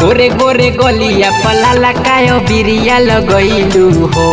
गोरे गोरे गलिया पलाला कायो बिरिया लगैलू हो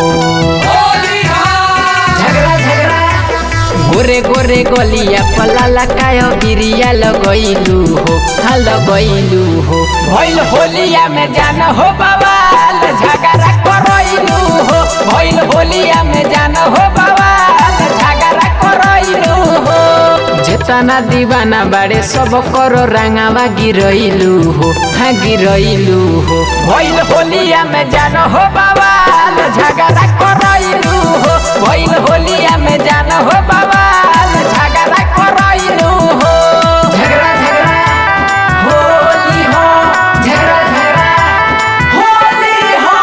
झगड़ा झगड़ा गोरे गोरे गलिया पलाला कायो बिरिया लगैलू हो हाँ लगैलू हो भइल होलिया में जान हो बवाल झगड़ा करैलू हो भइल होलिया में जान हो बवाल झगड़ा करैलू हो जेतना दीवाना बाड़े सब करो रंगावा गिरैलू हो हाँ गिरैलू हो भइल होलिया में जान हो बवाल झगड़ा करैलू हो भइल होलिया में जान हो बवाल झगड़ा करैलू हो झगड़ा झगड़ा होली हो झगड़ा झगड़ा होली हो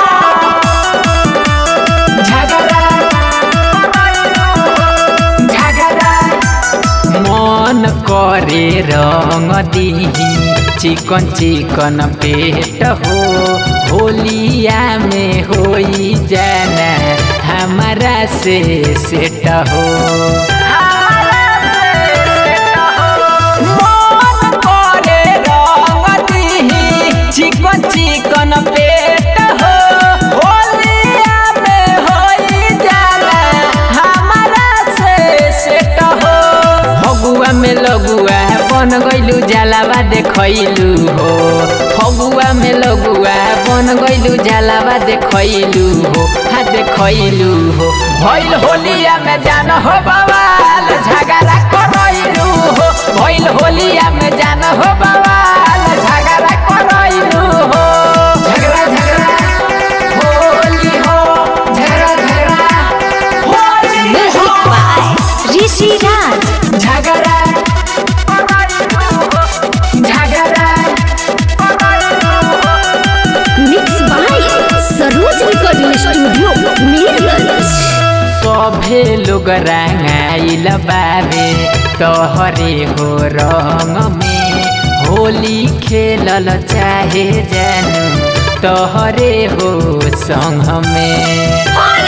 झगड़ा झगड़ा मन करे रंग दीही चिकन चिकन पेट हो होलिया में होई जाना हमारा से सेट हो मन करे रंग दीही चिकन चिकन पेट हो होलिया में होई जाला हमारा से सेट हो फगुआ में लगुआ बन गइलू जलावा देखैलू हो फगुआ में लगुआ बन गइलू जलावा देखैलू हो हाँ देखैलू हो भइल होलिया में जान हो बवाल झगड़ा करैलू हो भइल होलिया में जान हो बवाल झगड़ा करैलू हो झगड़ा झगड़ा होली हो झगड़ा झगड़ा होली Music हो by Rishi Raj. झगड़ा झगड़ा Mixed by Saroj Recording Studio, Neerlands. सभे लोग रंगाइल बाबे तोहरे हो रंग में होली खेलल चाहे जानू तोहरे हो संग में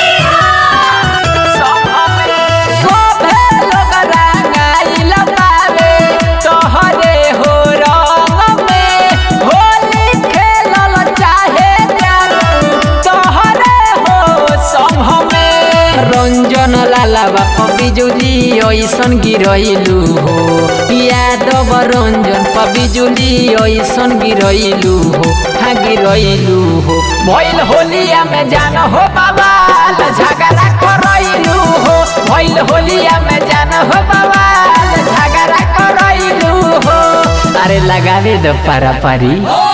सभे लोग रंगाइल बाबे तोहरे हो रंग में होली खेलल चाहे जानू तोहरे हो संग में रंजन लाला बाप बिजुली ऐसन गिरैलू हो यादव रंजन प बिजुली ऐसन गिरैलू हो हाँ गिरैलू हो भइल होलिया में जान हो बवाल झगड़ा करैलू हो भइल होलिया में जान हो बवाल झगड़ा करैलू हो अरे लगावे दो पारा पारी